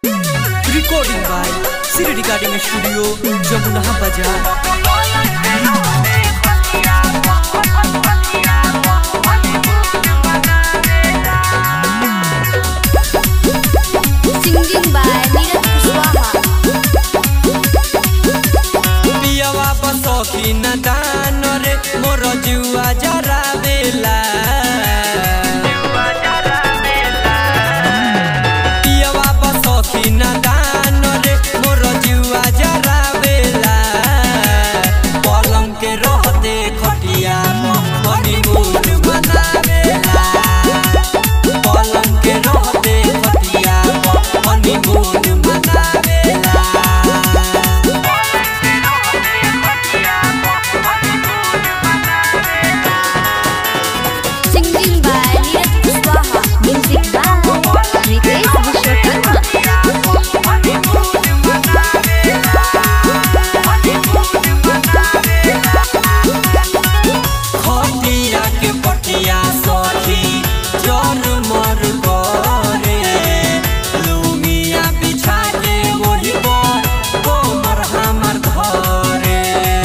Recording by Siri Recording Studio, Jamuna Bazaar. Singing by Neeraj Kushwaha. पियवा बसखी न दान रे मोर जुआ जरा बेला पियवा बसखी न दान रे मोर जुआ जरा बेला पलंग के रहते खटिया हनीमून मनावेला पलंग के रहते खटिया हनीमून मनावेला Singing by Neeraj Kushwaha. Music by Ritesh Vishwakarma. खटिया के पटिया सखी जर मर करे लुमिया बिछा के ओही पर कोमर हमर धरे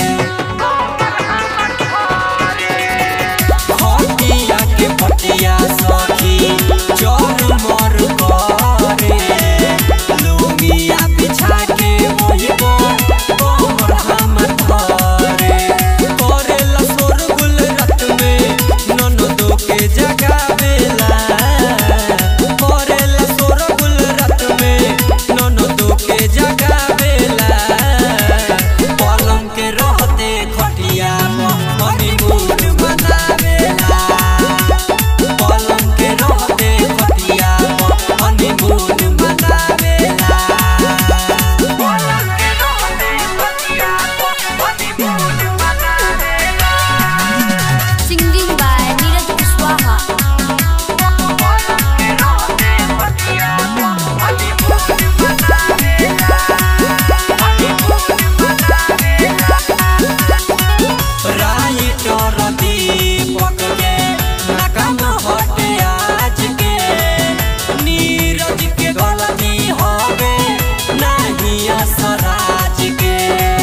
खटिया के पटिया सखी जर मर करे लुमिया बिछा के ओही पर कोमर हमर धरे करेला शोरगुल रात में ननदो के जगावेला करेला शोरगुल रात में ननदो के जगावेला पलंग के रहते खटिया हनीमून मनावेला पलंग के रहते खटिया हनीमून मनावेला Singing by Neeraj Kushwaha. Writer Deepak के नकम हटे आज के नीरज के गलती होवे नहीं असराज के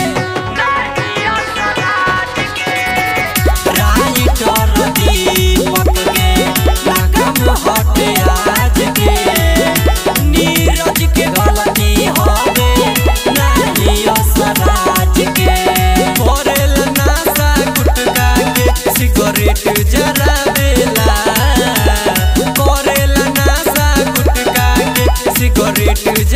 राइटर दीपक के नकम हटे आज के नीरज के गलती होवे नहीं असराज के भोरेल नासा गुटका के सिगरेट जरावेला करेला नासा गुटका के सिगरेट